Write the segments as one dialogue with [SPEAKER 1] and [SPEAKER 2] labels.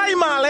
[SPEAKER 1] primary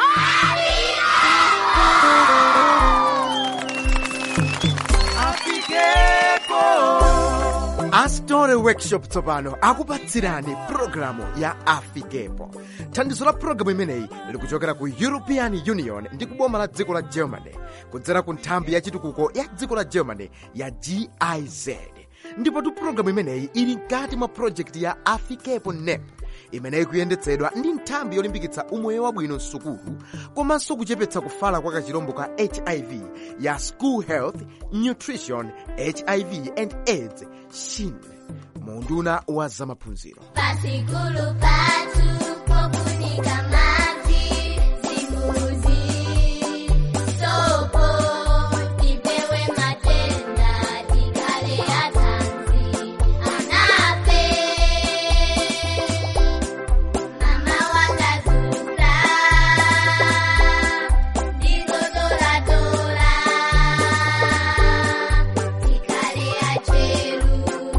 [SPEAKER 1] astore workshop tsopano akupatsirani pulogalamu ya afikepo thandizo la pulogalamu imeneyi likuchokera ku european union ndi kuboma la dziko la germany kudzera ku nthambi ya chitukuko ya dziko la germany ya giz ndipotu pulogalamu imeneyi ili mkati mwa projekti ya afikepo nep imeneyi kuyendetsedwa ndi nthambi yolimbikitsa umoyo wabwino msukulu komanso kuchepetsa kufala kwa kachirombo ka hiv ya school health nutrition hiv and aids shin munduna wa zamaphunziro
[SPEAKER 2] Pasikulu patu pokunika maji Simbuzi Sopo Tipewe matenda Tikale atanzi Anape Mama wakazusa Digodola dola Tikale acheru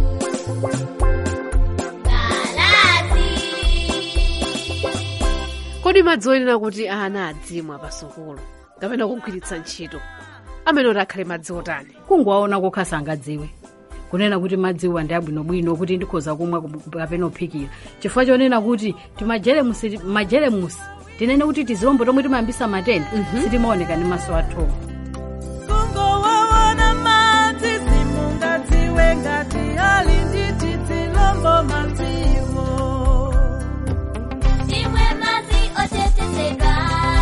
[SPEAKER 3] kodi madzi oyenera kuti ana adzimwa pasukulu kapena kugwiritsa ntchito amene oti akhale madzi otani
[SPEAKER 4] kungowaona kokha sangadziwe kunena kuti madziwa ndi abwinobwino kuti ndikhoza kumwa kapena kuphikira chifukwa chonena kuti timajelemusi majelemusi tinene kuti tizilombo tomwe timayambisa matenda sitimaoneka ndi maso athu
[SPEAKER 5] kungowaona madzi simungadziwe ngati ali nditi dzilombo madziwo
[SPEAKER 2] Timwe mazi otetezeka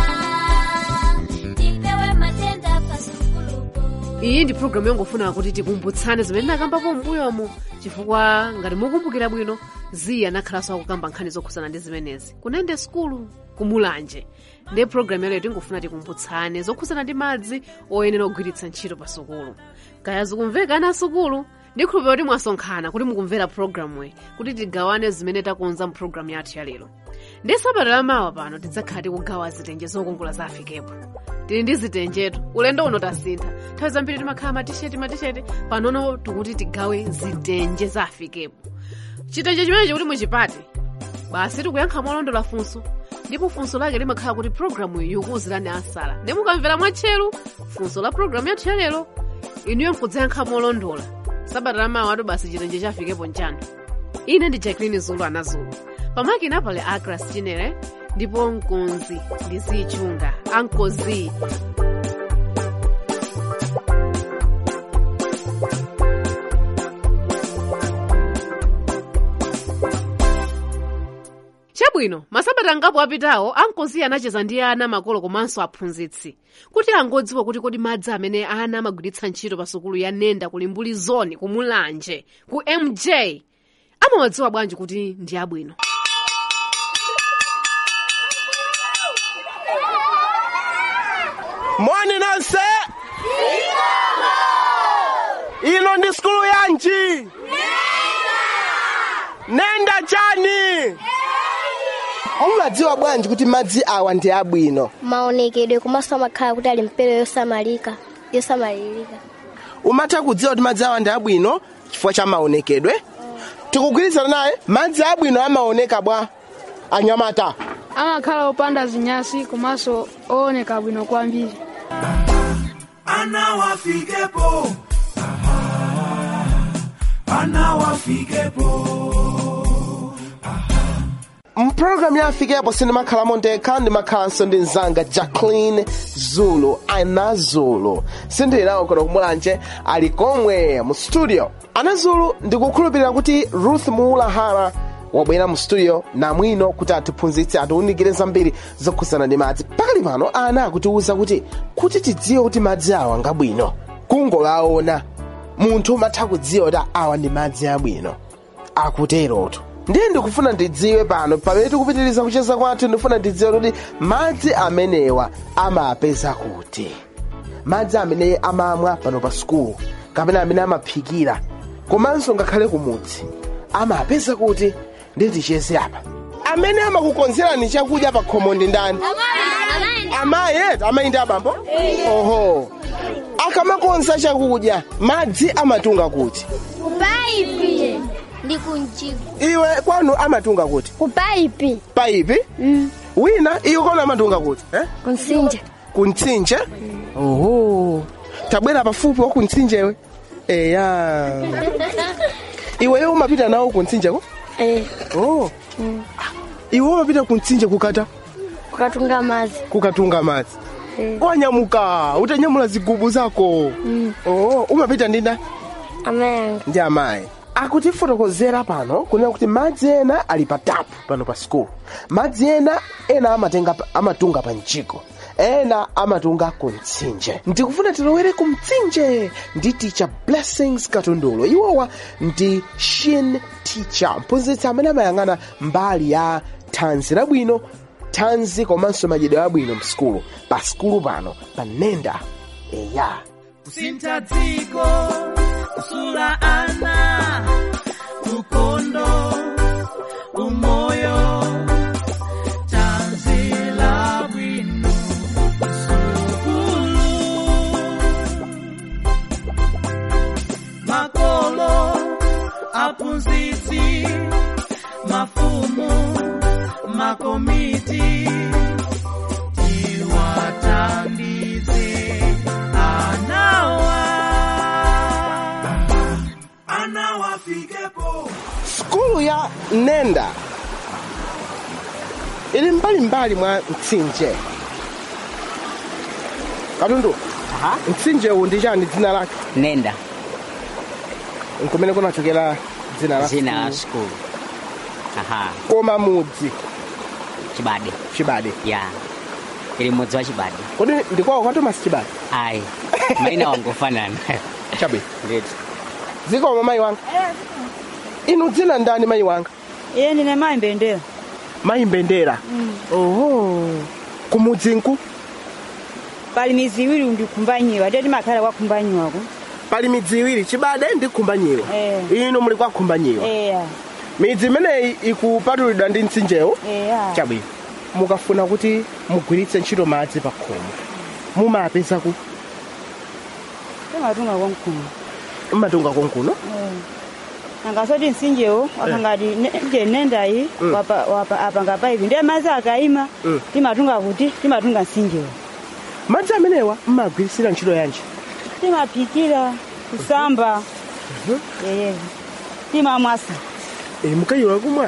[SPEAKER 2] Tipewe matenda pasukulupo
[SPEAKER 3] iyi ndi pulogalamu yongofuna kuti tikumbutsane zimene ndakambapo m'mbuyomu chifukwa ngati mukumbukira bwino ziyi anakhalanso akukamba nkhani zokhuzana ndi zimenezi kunende sukulu kumulanje ndiye pulogalamu yaleyo tingofuna tikumbutsane zokhuzana ndi madzi oyenera kugwiritsa ntchito pa sukulu kaya zikumveka ana asukulu ndikhulupirira kuti mwasonkhana kuti mukumvera pulogalamuyi kuti tigawane zimene takonza mu pulogalamu yathu yalero ndi sabata lamawa pano tidzakhala tikugawa zitenje zokongola za afikepo tili ndi zitenjetu ulendo uno tasintha nthawi zambiri timakhala matisheti matisheti panono tikuti tigawe zitenje za afikepo chitenje chimenechi kuti muchipate basi tikuyankha molondola funso ndipo funso lake limakhala kuti pulogalamu iyi ikuwuzirani ansala ndi mukamvera mwatcheru funso la pulogalamu yathu yalero inuyo mkudzayankha molondola sabata lamawa atu basi chitenje chafikepo nchanu ine ndi jacqueline zulu anazulu pamakina pale agras chinere ndipo mkonzi ndi zichunga ankozi chabwino masabata angapo apitawo ankozi anacheza ndi ana makolo komanso aphunzitsi kuti angodziwa kuti kodi madzi amene ana amagwiritsa ntchito pa sukulu ya nenda ku limbuli zone ku mulanje ku mj amawadziwa bwanji kuti ndi abwino
[SPEAKER 1] moni nonse ino ndi sukulu yanji nenda chani
[SPEAKER 6] mumadziwa bwanji kuti madzi awa ndi abwino
[SPEAKER 7] maonekedwe komanso amakhala kuti ali mpero yosamalika yosamalirika
[SPEAKER 6] umatha kudziwa kuti madzi awa ndi abwino chifukwa cha maonekedwe tikugwirizana naye madzi abwino amaoneka bwa anyamata
[SPEAKER 8] amakhala opanda zinyasi komanso ooneka bwino kwambiri
[SPEAKER 9] ana wafikepo Aha, ana wafikepo
[SPEAKER 6] mpulogalamu ya afikepo sindimakhalamo ndekha ndimakhalanso ndi mzanga jacqueline zulu ana zulu sindilinawo kono kumulanje ali komwe mu studio ana zulu ndikukhulupirira kuti ruth muulahara wabwera mu studio namwino kuti atiphunzitse atiwunikire zambiri zokhuzana ndi madzi pakali pano ana akutiwuza kuti kuti tidziwe kuti madzi awa ngabwino kungolaona munthu umatha kudziwa kuti awa ndi madzi abwino akuterotu ndiye ndikufuna ndidziwe pano pamene tikupitiriza kucheza kwathu ndifuna ndidziwe kuti madzi amenewa amapeza kuti madzi amene amamwa pano pa sukulu kapena amene amaphikira komanso ngakhale kumudzi amapeza kuti ndiye ticheze apa amene amakukonzerani chakudya pa khomo ndi ndani amayi eti amayi ndi abambo oho akamakonza chakudya madzi amatunga kuti
[SPEAKER 7] kupaipi ndi kunjigo
[SPEAKER 6] iwe kwanu amatunga kuti
[SPEAKER 7] kupaipi
[SPEAKER 6] paipi wina iyo kona amatunga kuti eh?
[SPEAKER 7] kunsinja
[SPEAKER 6] kuntsinje oho tabwera pafupi wa kuntsinjewe eya iweyo umapita nawo kuntsinjeko
[SPEAKER 7] eh
[SPEAKER 6] oh. iwe umapita kuntsinje kukata
[SPEAKER 7] kukatunga madzi
[SPEAKER 6] kukatunga madzi
[SPEAKER 7] eh
[SPEAKER 6] wanyamuka utanyamula zigubu zako
[SPEAKER 7] Mm.
[SPEAKER 6] oh. umapita ndina
[SPEAKER 7] amayanga
[SPEAKER 6] ndi amayi akutifotokozera pano kunena kuti madzi ena ali pa tapu pano pa sikulu madzi ena ena amatenga pa- amatunga pa mjiko ena amatunga ku mtsinje ndikufuna tilowere ku mtsinje ndi teacher blessings katundulo iwowa ndi shin teacher mphunzitsi amene amayang'ana mbali ya thanzi labwino thanzi komanso madyedwe abwino msikulu pa sikulu pano pa nenda eya
[SPEAKER 5] kusintha dziko kusula ana ukondo umoyo tanzila bwino sukulu makolo aphunzitsi mafumu makomiti tiwathandize anawa
[SPEAKER 9] anawafikepo
[SPEAKER 6] skulu ya nenda ili mbalimbali mwa mtsinje katundu mtsinje uwu ndi chani dzina lake
[SPEAKER 10] nenda
[SPEAKER 6] nkumene kunachokera dzina la
[SPEAKER 10] dzina la
[SPEAKER 6] skulu.
[SPEAKER 10] skulu aha
[SPEAKER 6] koma mudzi
[SPEAKER 10] chibade
[SPEAKER 6] chibade
[SPEAKER 10] ya ili mudzi wa chibade
[SPEAKER 6] kodi ndikwawo kwa thomas chibade
[SPEAKER 10] ayi maina wangofanana
[SPEAKER 6] chabe
[SPEAKER 10] ndeti
[SPEAKER 6] zikoma mayi wanga inu dzina ndani mayi wanga
[SPEAKER 11] iye ndine mayi mbendera
[SPEAKER 6] mayi mbendera oho kumudzinku
[SPEAKER 11] pali mizi iwiri ndikhumbanyiwa ndiye timakhala kwakhumbanyiwako
[SPEAKER 6] pali midzi iwiri chibade ndi khumbanyiwa
[SPEAKER 11] Eh.
[SPEAKER 6] inu muli kwa khumbanyiwa
[SPEAKER 11] eya
[SPEAKER 6] midzi imeneyi ikupatulidwa ndi mtsinjewo
[SPEAKER 11] eya
[SPEAKER 6] chabwino mukafuna kuti mugwiritse ntchito madzi pa khomo mumapeza ku
[SPEAKER 11] timatunga kwamkhumu
[SPEAKER 6] mmatunga konkuno
[SPEAKER 11] angasoti msinjewo wapangati nje nendayi
[SPEAKER 6] Mm.
[SPEAKER 11] wapa- wapa- apanga paipi ndiye madzi akayima
[SPEAKER 6] Mm.
[SPEAKER 11] timatunga kuti timatunga msinjewo
[SPEAKER 6] madzi amenewa mmagwiritsira ntchito yanji
[SPEAKER 11] timaphikira kusamba eyezo timamwasa
[SPEAKER 6] e, mukayiwa kumwa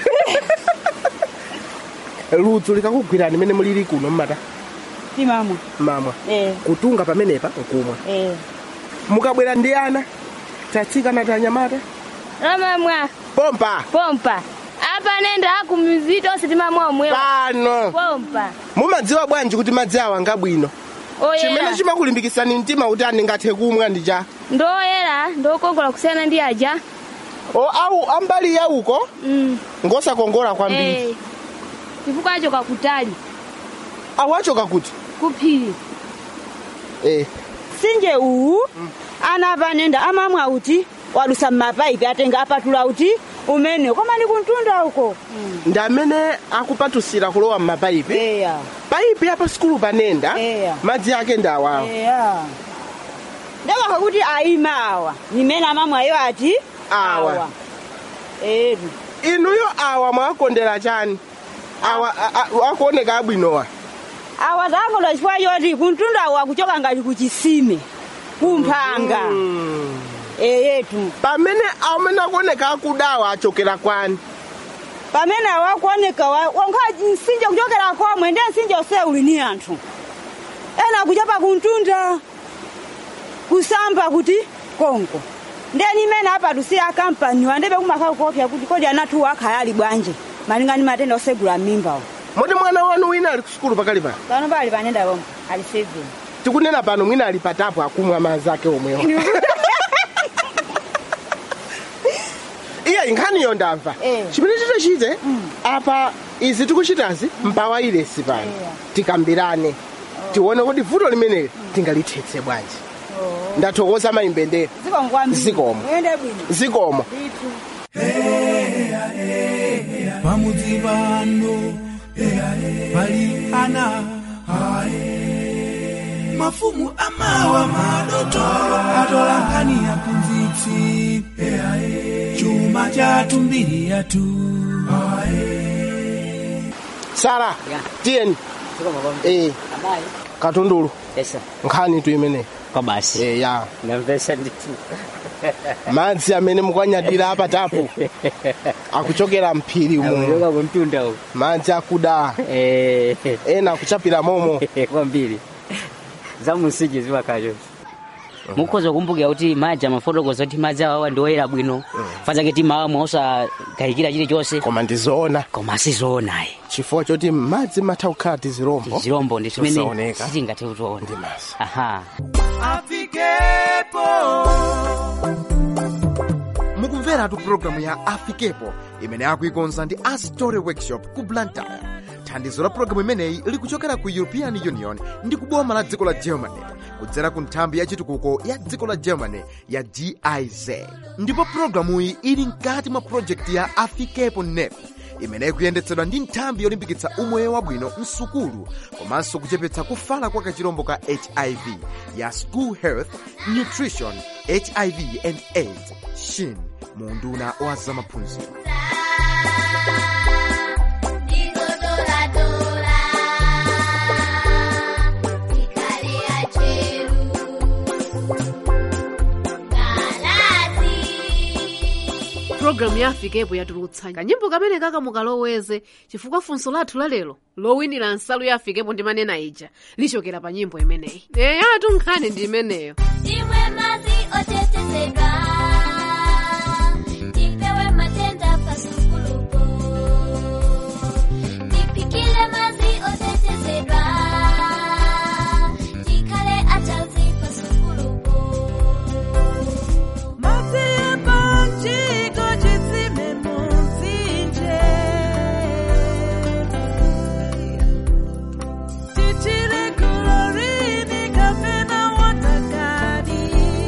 [SPEAKER 6] ludzu likakugwirani mene mulili kuno mmata
[SPEAKER 11] timamwa
[SPEAKER 6] mamwa
[SPEAKER 11] eh
[SPEAKER 6] kutunga pamenepa nkumwa
[SPEAKER 11] eh
[SPEAKER 6] mukabwera ndi ana tatsikana tanyamata
[SPEAKER 7] ramamwa
[SPEAKER 6] pompa
[SPEAKER 7] pompa apa nenda akumizi tonse timamwa omwewa
[SPEAKER 6] pano
[SPEAKER 7] pompa
[SPEAKER 6] mumadziwa bwanji kuti madzi awa ngabwino chimene
[SPEAKER 7] oyera
[SPEAKER 6] chimakulimbikitsani mtima kuti ndingathe kumwa ndi cha
[SPEAKER 7] ndoyera ndokongola kusiyana ndi aja
[SPEAKER 6] o au ambali ya uko
[SPEAKER 7] mm.
[SPEAKER 6] ngosakongola kwambiri
[SPEAKER 7] eh. chifukwa achoka kutali
[SPEAKER 6] awachoka kuti
[SPEAKER 7] kuphiri
[SPEAKER 6] eh.
[SPEAKER 11] msinje uwu ana panenda amamwa uti wadusa mmapaipi atenga apatula uti umene koma ndi kuntunda uko
[SPEAKER 6] ndi amene akupatusira kulowa m'mapaipi
[SPEAKER 11] eya
[SPEAKER 6] paipi apa sikulu panenda
[SPEAKER 11] Eya.
[SPEAKER 6] madzi ake ndi awawa
[SPEAKER 11] eya ndakakha kuti ayima awa nimene amamwayo ati
[SPEAKER 6] Awa.
[SPEAKER 11] etu
[SPEAKER 6] inuyo awa mwakondera chani awa a- a- akuoneka abwinowa
[SPEAKER 11] awa zakonda chifukwa choti kuntunda uwa kuchoka ngati kuchisime kumphanga eyetu
[SPEAKER 6] pamene amene akuoneka akudawa achokera kwani
[SPEAKER 11] pamene awakuoneka wankha msinje kuchokera komwe ndiye msinje ose uli ni anthu ena kuchapa kuntunda kusamba kuti konko ndiye nimene apatusiya akampaniwa ndibe kumakhala kuopsa kuti kodi anathu akhale ali bwanji malingana ndi matenda osegula m'mimbawo
[SPEAKER 6] moti mwana wanu wina ali kusukulu pakali pano
[SPEAKER 11] pano pali panenda pomwe ali seven
[SPEAKER 6] tikunena pano mwina ali patapu akumwa madzi ake omwewa iya inkhaniyo ndamva
[SPEAKER 11] Eh.
[SPEAKER 6] chimene titochite apa izi tikuchitazi mpawayiresi pano tikambirane tione kuti vuto limeneli tingalithetse bwanji ndathokoza mayimbendera
[SPEAKER 11] zikomo kwambiri
[SPEAKER 6] Zikomo.
[SPEAKER 11] uyende bwino
[SPEAKER 6] zikomo
[SPEAKER 11] Ndithu.
[SPEAKER 9] pamudzi pano pali ana mafumu amawa madoto atola nkhani ya mphunzitsi chuma chathu mbiri yathu
[SPEAKER 6] sara tiyeni eh katundulu
[SPEAKER 10] Yes.
[SPEAKER 6] nkhani tu imeneyi
[SPEAKER 10] Kwa basi.
[SPEAKER 6] eh ya
[SPEAKER 10] Ndamvesa nditu.
[SPEAKER 6] madzi amene mukwanyadira apatapo akuchokera mphiri umo
[SPEAKER 10] Kutoka kumtunda uko.
[SPEAKER 6] madzi akuda
[SPEAKER 10] Eh.
[SPEAKER 6] ena akuchapira momo
[SPEAKER 10] kwambiri. Zamusiji ziwakacho. mukhoza kumbukira kuti madzi amafotokoza kuti madzi awawa ndioyera bwino fazake timawamwe osakayikira chilichonse
[SPEAKER 6] koma ndizoona
[SPEAKER 10] koma sizoonayi
[SPEAKER 6] chifukwa choti madzi matha kukhala tizirombo
[SPEAKER 10] tizirombo ndi chimene
[SPEAKER 6] Zosaoneka.
[SPEAKER 10] sitingathe kutiona aha
[SPEAKER 9] afikepo
[SPEAKER 1] mukumveratu pulogalamu ya afikepo imene akuikonza ndi astory workshop ku blantyre thandizo la pulogalamu imeneyi likuchokera ku european union ndi kuboma la dziko la germany kudzera ku nthambi ya chitukuko ya dziko la germany ya giz ndipo pulogalamuyi ili mkati mwa projekti ya afikepo nep imene ikuyendetsedwa ndi nthambi yolimbikitsa umoyo wabwino msukulu komanso kuchepetsa kufala kwa kachirombo ka hiv ya school health nutrition hiv and aids shin mu unduna wa zamaphunziro
[SPEAKER 2] Ndizodoladora, tikale acheru, galazi.
[SPEAKER 3] pulogalamu ya afikepo yatulutsa kanyimbo kamene kaka mukaloweze chifukwa funso lathu lalero lowinira nsalu ya afikepo ndi manena ija lichokera pa nyimbo imeneyi eyatu nkhani ndi imeneyo
[SPEAKER 2] Timwe madzi otetezedwa, tipewe matenda pasukulupo. Tipikile madzi otetezedwa, tikale atanzi pasukulupo.
[SPEAKER 5] Madzi epanjiko chitsime mumtsinje. Tichire kulorini kapena watakadi.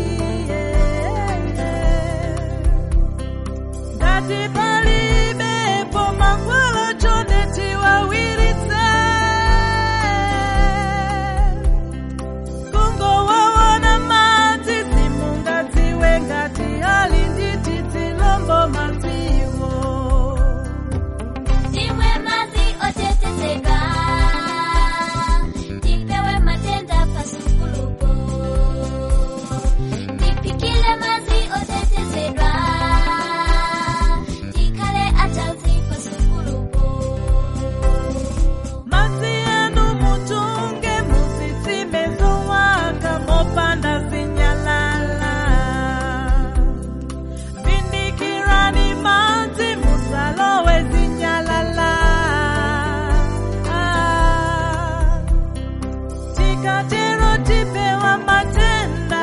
[SPEAKER 5] Ngati palibepo mangwalo chonde tiwawiritse. kungowaona madzi simungadziwe ngati ali nditi dzilombo madziwo
[SPEAKER 2] Timwe madzi otetezedwa, tipewe matenda pasukulupo. Tipikile madzi otetezedwa, tikale atanzi pasukulupo.
[SPEAKER 5] madzi anu mutunge muzitsime zowaka mopanda zinyalala vindikirani madzi musalowe zinyalala Ah, tikatero tipewa matenda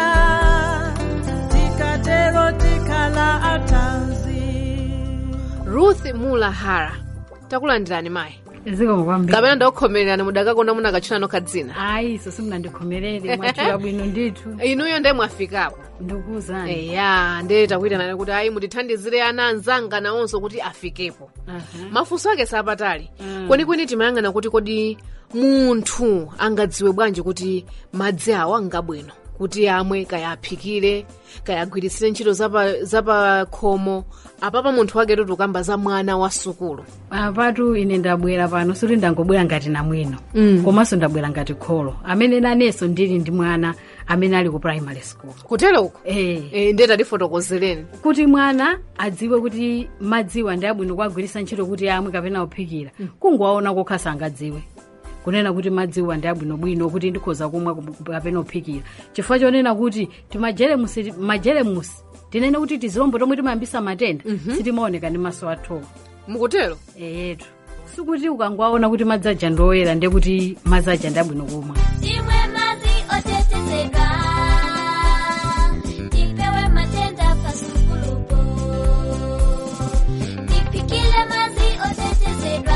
[SPEAKER 5] tikatero tikala atanzi
[SPEAKER 3] ruth mulahara takulandirani mayi
[SPEAKER 4] zikomo kwambiri
[SPEAKER 3] kapena ndakukhomererani mudakakonda muna kachunano kadzina
[SPEAKER 4] ayi iso simunandikhomerere mwachula bwino ndithu
[SPEAKER 3] inuyo ndiye mwafikapo
[SPEAKER 4] ndikuwuzani
[SPEAKER 3] eya ndiye takuyitanani kuti ayi mutithandizire ana anzanga nawonso kuti afikepo mafunso ake sapatali
[SPEAKER 4] Mm.
[SPEAKER 3] kwenikweni timayang'ana kuti kodi munthu angadziwe bwanji kuti madzi awa ngabwino kuti amwe kaya aphikire kaya agwiritsire ntchito zapa- zapakhomo apapa munthu wake kuti ukamba za mwana wa sukulu
[SPEAKER 4] apatu ine ndabwera pano suti ndangobwera ngati namwino
[SPEAKER 3] Mm.
[SPEAKER 4] komanso ndabwera ngati kholo amene nanenso ndili ndi mwana amene ali ku primary school
[SPEAKER 3] kutero uko
[SPEAKER 4] eh.
[SPEAKER 3] e, ndiye tatifotokozereni
[SPEAKER 4] kuti mwana adziwe kuti madziwa ndi abwino kuagwiritsa ntchito kuti amwe kapena kuphikira kungowaona kokha sangadziwe kunena kuti madziwa ndi abwinobwino kuti ndikhoza kumwa kum- kapena kuphikira chifukwa chonena kuti timajelemusi majelemusi tinene kuti tizilombo tomwe timayambisa matenda sitimaoneka ndi maso athu
[SPEAKER 3] mukutero
[SPEAKER 4] eyetu sikuti ukangowaona kuti madzi aja ndoyera ndiye kuti madzi aja ndi abwino kumwa
[SPEAKER 2] Timwe madzi otetezedwa, tipewe matenda pasukulupo. Tipikile madzi otetezedwa,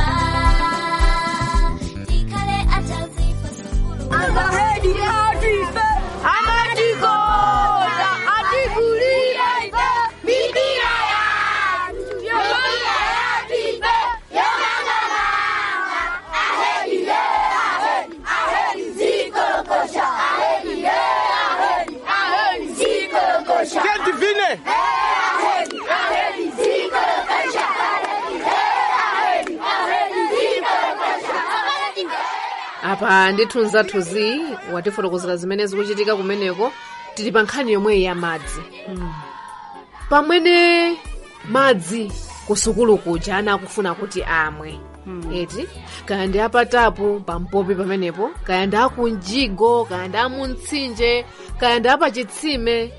[SPEAKER 2] tikale atanzi pasukulupo.
[SPEAKER 5] Azahedi atipe, amatikonda, atikulire ife, mipira yanu. Mipira yatipe, yonang'ananga. Ahedi ye, ahedi, ahedi zikolo
[SPEAKER 3] apa ndithu nzathuzi watifotokozera zimene zikuchitika kumeneko tili pa nkhani yomweyi ya madzi pamwene madzi kusukulu kuja ana akufuna kuti amwe eti kaya ndi apatapu pampopi pamenepo kaya ndi akunjigo kaya ndi amumtsinje kaya ndi apachitsime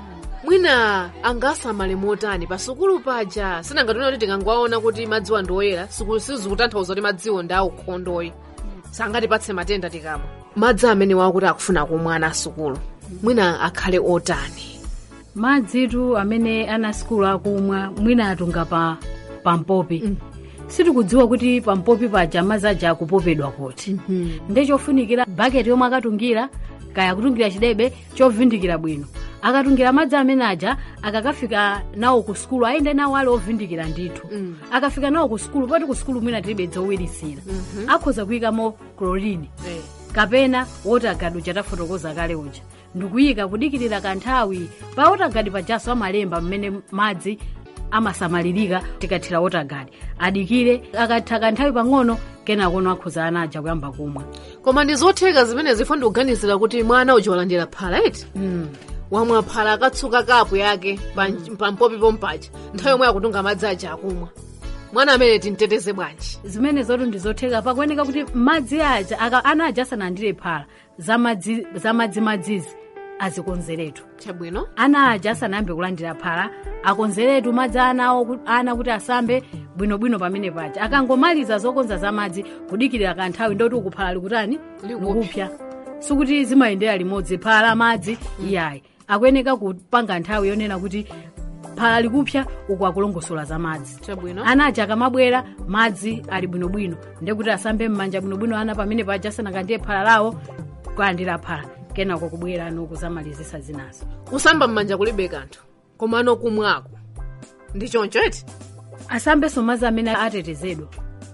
[SPEAKER 3] mwina angasamale motani pa sukulu paja sinangationa kuti tingangowaona kuti madziwo ndi oyera sukulu sizikutanthauza kuti madziwo ndi aukhondoyi sangatipatse matenda tikamwa madzi amene wakuti akufuna kumwa ana asukulu mwina akhale otani
[SPEAKER 4] madzitu amene ana sikulu akumwa mwina atunga pa pampopi mm. sitikudziwa kuti pampopi paja madzi aja akupopedwa kuti mm -hmm. ndechofunikira baketi yomwe akatungira kaya akutungira chidebe chovindikira bwino akatungira madzi amene aja akakafika nawo ku sukulu ayende nawo ali ovindikira ndithu mm. akafika nawo ku sukulu poti ku sukulu mwina tilibe zowirisira mm -hmm. akhoza kuyikamo klorini
[SPEAKER 3] hey.
[SPEAKER 4] kapena wotagadi uja tafotokoza kale uja ndikuyika kudikirira kanthawi pa wotagadi pajaso amalemba mmene madzi amasamalirika tikathira wotagadi adikire akatha kanthawi pang'ono kenakono akhoza ana aja kuyamba kumwa
[SPEAKER 3] koma ndi zotheka zimene zifo ndikuganizira kuti mwana uja walandira phala eti
[SPEAKER 4] mm.
[SPEAKER 3] wamwa phala akatsuka kapu yake pampopi pompaja nthawi yomwe akutunga madzi aja akumwa mwana amene timteteze bwanji
[SPEAKER 4] zimene zotu ndizotheka pakuoneka kuti madzi aja aka ana aja asanandire phala zamadzimadzizi azikonzeretu
[SPEAKER 3] chabwino
[SPEAKER 4] ana aja asanayambe kulandira phala akonzeretu madzi anawo ana kuti asambe bwinobwino pamene paja akangomaliza zokonza za madzi kudikirira kanthawi ndoti ukuphala likutani likupya sikuti zimayendera limodzi phala madzi iyayi akuyeneka kupanga nthawi yonena kuti phala likupya uku akulongosola za madzi
[SPEAKER 3] chabwino
[SPEAKER 4] ana aja akamabwera madzi ali bwinobwino ndekuti asambe m'manja bwinobwino ana pamene paja asanakandiye phala lawo kulandira phala kenako kubwera nokuzamalizisa zinazo
[SPEAKER 3] kusamba m'manja kulibe kanthu koma anokumwako ndi choncho eti
[SPEAKER 4] asambenso madzi amene atetezedwa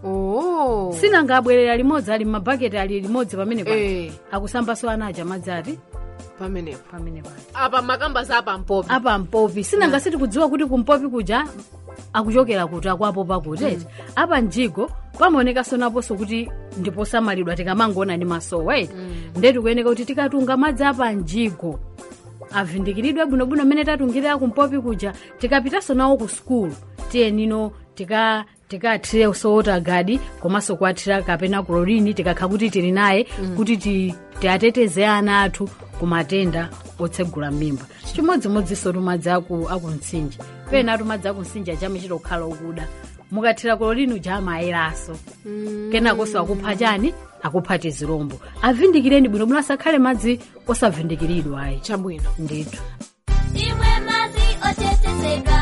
[SPEAKER 3] oh.
[SPEAKER 4] sinanga abwerera limodzi ali m'mabaketi ali limodzi pamene paja
[SPEAKER 3] Eh.
[SPEAKER 4] akusambanso ana aja madzi ati
[SPEAKER 3] pamenepo
[SPEAKER 4] pamene paja
[SPEAKER 3] apa makamba za pampopi
[SPEAKER 4] apa mpopi sinanga sitikudziwa kuti kumpopi kuja akuchokera kuti akwapo pakuti eti apa mjigo pamaonekanso naponso kuti ndiposamalidwa tikamangoona ndi masowa eti nde tikuyeneka kuti tikatunga madzi apa mjigo avindikiridwe bwinobwino mmene tatungirira kumpopi kuja tikapitanso nawo ku sukulu tiyenino tika tikathire sowotagadi komanso kuathira kapena klorini tikakha kuti tili naye kuti ti- tiateteze ana athu ku matenda otsegula mimba chimodzimodzinso tumadzi aku akumtsinje pena tumadzi akumtsinje achame chitokhala okuda mukathira klorini uja amayeraso kenakonso akupha chani akupha tizirombo avindikireni bwinobwino asakhale madzi osavindikiridwa ayi
[SPEAKER 3] chabwino
[SPEAKER 4] ndithu
[SPEAKER 2] Timwe mazi otetezeka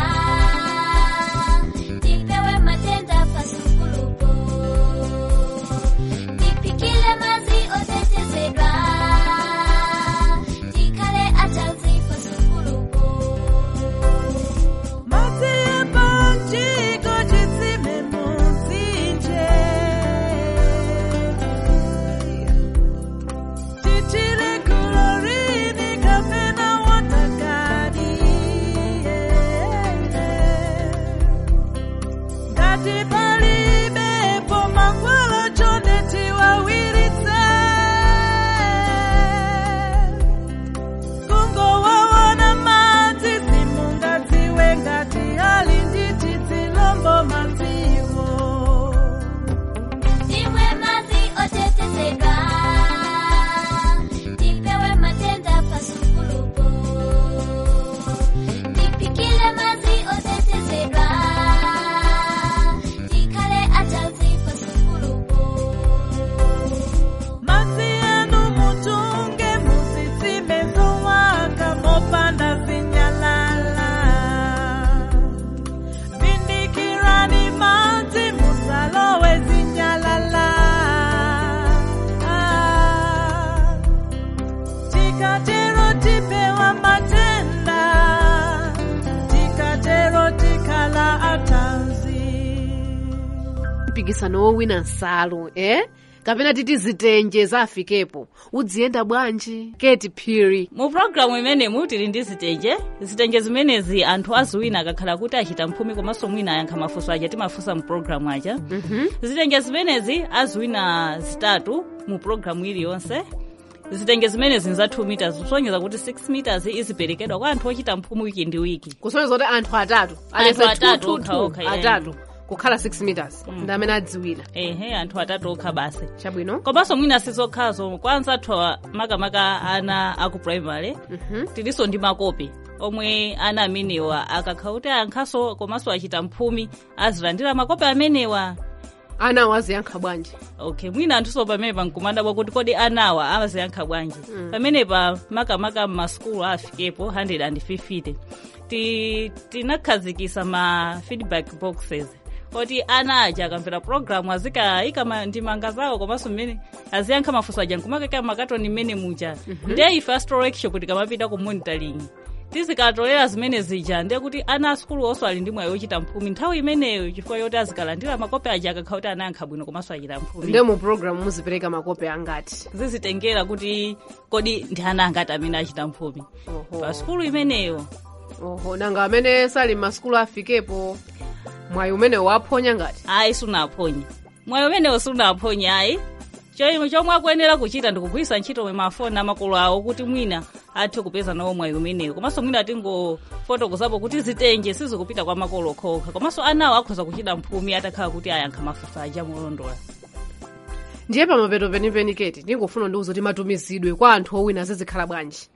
[SPEAKER 2] tipewe matenda pasukulupo tipikile mazi otetezeka tikale atanzi pasukulupo
[SPEAKER 5] Madzi epanjiko chitsime mumtsinje titire klorini kapena wotagadi ngati palibepo mankhwala chonde tiwawiritse kungowaona madzi simungadziwe ngati ali nditi dzilombo madziwo
[SPEAKER 2] Timwe mazi otetezeka tipewe matenda pasukulupo tipikile mazi otetezeka tikale atanzi pasukulupo
[SPEAKER 5] madzi anu mutunge musitsime zowaka mopanda zinyalala vindikirani madzi musalowe zinyalala Ah, tikatero tipewa matenda tikatero tikala atanzi
[SPEAKER 3] mpikisano wowina nsalu eh kapena titi zitenje zafikepo udziyenda bwanji keti phiri
[SPEAKER 12] mu pulogalamu imenemu tili ndi zitenje zitenje zimenezi anthu aziwina akakhala kuti achita mphumi komanso mwina ayankha mafunso aja timafunsa mu pulogalamu aja zitenje zimenezi aziwina zitatu mu programu iliyonse zitenge zimenezi za 2 meters kusonyeza kuti 6 meters iziperekedwa kwa anthu ochita mphumu wiki ndi wiki
[SPEAKER 3] kusonyeza kuti anthu atatu
[SPEAKER 12] Anthu
[SPEAKER 3] alese
[SPEAKER 12] atatu
[SPEAKER 3] 2,
[SPEAKER 12] okha
[SPEAKER 3] 2,
[SPEAKER 12] okha,
[SPEAKER 3] 2,
[SPEAKER 12] yeah.
[SPEAKER 3] atatu kukhala 6 meters ndi amene adziwira
[SPEAKER 12] ehe anthu atatu okha basi
[SPEAKER 3] chabwino
[SPEAKER 12] komanso mwina sizokhazo kwanza anthu awa makamaka ana aku primary tilinso ndi makopi omwe ana amenewa akakhala kuti ankhaso komanso achita mphumi azilandira makopi amenewa
[SPEAKER 3] anawo aziyankha bwanji
[SPEAKER 12] okay mwina anthuso pamenepa nkumadabwa kuti kodi anawa amaziyankha bwanji
[SPEAKER 3] Mm.
[SPEAKER 12] pamenepa makamaka m'masukulu afikepo 150 ti tinakhazikisa ma feedback boxes oti ana aja akamvera programu azikayika ma- ndimanga zawo komanso mmene aziyankha mafunso aja nkumakeka makatoni mmene muja ndiye ife astro workshop tikamapita ku monitoring tizikatolera zimene zija ndiye kuti ana asukulu onso ali ndi mwayi wochita mphumi nthawi imeneyo chifukwa yoti azikalandira makopi aja akakhala kuti anayankha bwino komanso achita mphumi
[SPEAKER 3] ndiye mu programu muzipereka makopi angati
[SPEAKER 12] zizitengera kuti kodi ndi ana angati amene achita mphumi pa sukulu imeneyo
[SPEAKER 3] oho nanga amene sali m'masukulu afikepo mwayi umenewo waphonya ngati
[SPEAKER 12] ayi sunaphonye mwayi umenewo sunaphonye ayi Cho- chomwe akuyenera kuchita ndikugwiritsa ntchito mwe mafoni amakolo awo kuti mwina athe kupeza nawo mwayi umenewo komanso mwina tingofotokozapo kuti zitenje sizikupita kwa makolo okhaokha komanso anawo akhoza kuchita mphumi atakhala kuti ayankha mafunso aja molondola
[SPEAKER 3] ndiye pamapeto penipeni keti ndingofuna ndiuza kuti matumizidwe kwa anthu owina zizikhala bwanji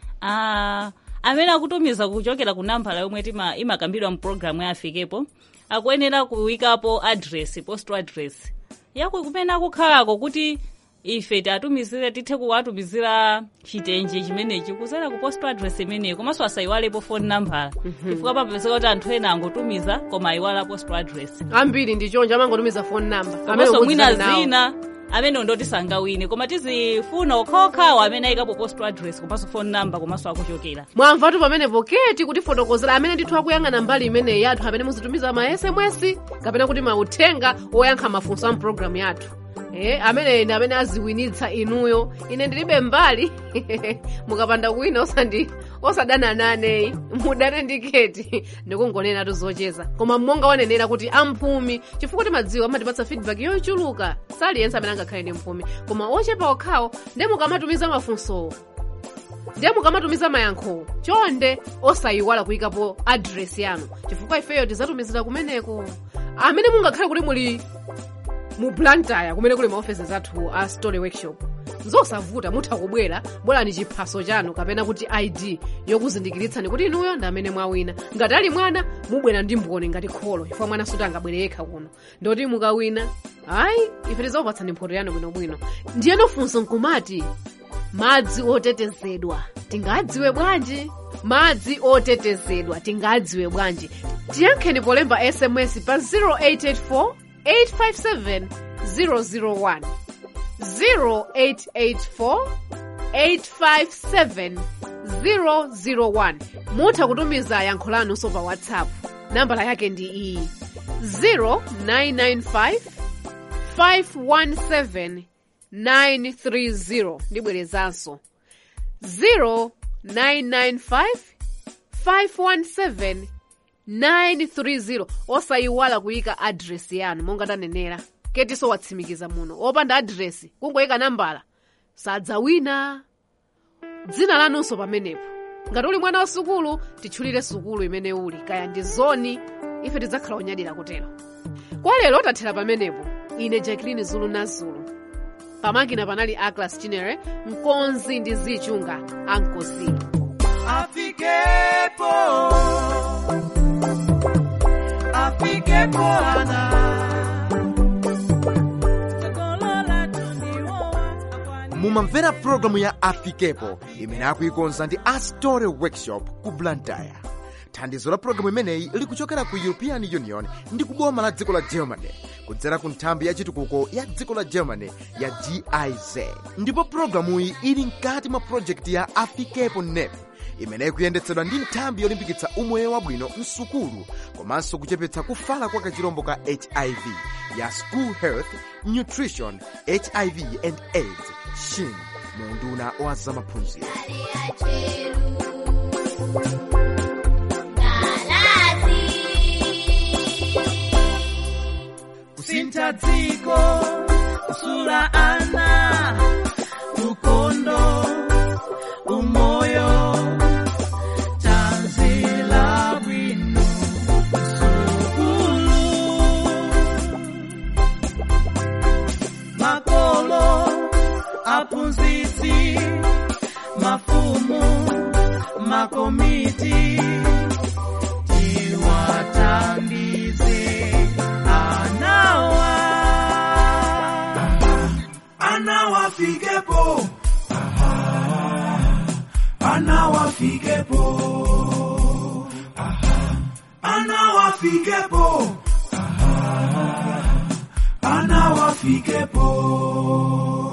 [SPEAKER 12] Ah, amene akutumiza kuchokera ku nambala yomwe tima- imakambidwa mu programu ya afikepo akuyenera kuyikapo address post address yaku kumene akukhalako kuti ife tiatumizire tithe kuwatumizira chitenje chimenechi kuzera ku post address imeneyo komanso asayiwalepo phone number chifukwa papezeka kuti anthu ena angotumiza koma ayiwala post address
[SPEAKER 3] ambiri ndi chonje amangotumiza phone number
[SPEAKER 12] komanso mwina
[SPEAKER 3] ukudziwa nawo.
[SPEAKER 12] zina amene ndoti sangawine koma tizifuna okhaokhawo amene ayikapo post address komanso phone number komanso akuchokera
[SPEAKER 3] mwamvatu pamenepo keti kutifotokozera amene ndithu akuyang'ana mbali imeneyi yathu amene muzitumiza ma sms kapena kuti mauthenga oyankha mafunso a mpulogalamu yathu Eh, amene ndi amene aziwinitsa inuyo ine ndilibe mbali mukapanda kuwina osandi osadana naneyi mudane ndi keti ndikungonenatu zocheza koma monga wanenera kuti amphumi chifukwa timadziwa amatipatsa feedback yochuluka saliyense amene angakhale ndi mphumi koma ochepa okhawo ndiye mukamatumiza mafunsowo ndiye mukamatumiza mayankho chonde osayiwala kuyikapo adresi yanu chifukwa ifeyo tizatumizira kumeneko amene mungakhale kuti muli mu blantyre kumene kuli maofesi athu a story workshop zosavuta mutha kubwera bwerani chiphaso chanu kapena kuti id yokuzindikiritsani kuti inuyo ndi amene mwawina ngati ali mwana mubwera ndi mboni ngati kholo chifukwa mwana suti angabwere yekha kuno ndoti mukawina ayi ife tizakupatsani mphoto yanu bwinobwino ndiyeno funso nkumati madzi otetezedwa tingadziwe bwanji madzi otetezedwa tingadziwe bwanji tiyankheni polemba sms pa 0884 857 001 0884 857 001 mutha kutumiza yankho lanunso pa whatsapp nambala yake ndi iyi 0995 517 930 ndibwerezanso 0995 517 930 osayiwala kuyika adresi yanu monga tanenera ketiso watsimikiza muno opanda adresi kungoyika nambala sadzawina dzina lanunso pamenepo ngati uli mwana wa sukulu titchulire sukulu imene uli kaya ndi zoni ife tidzakhala onyadira kutero kwa lero tathera pamenepo ine jacqueline zulu na zulu pamakina panali aclas chinere mkonzi ndi zichunga ankosi
[SPEAKER 9] afikepo afikepo ana
[SPEAKER 1] mumamvera pulogalamu ya afikepo imene akuikonza ndi astory workshop ku blantyre thandizo la pulogalamu imeneyi likuchokera ku european union ndi kuboma la dziko la germany kudzera ku nthambi ya chitukuko ya dziko la germany ya giz ndipo pulogalamuyi ili mkati mwa projekti ya afikepo nep imene ikuyendetsedwa ndi nthambi yolimbikitsa umoyo wabwino msukulu komanso kuchepetsa kufala kwa kachirombo ka hiv ya school health nutrition hiv and aids shin munduna wa zamaphunziro
[SPEAKER 9] kusintha dziko kusula ana wafikepo Aha. ana wafikepo Aha. ana wafikepo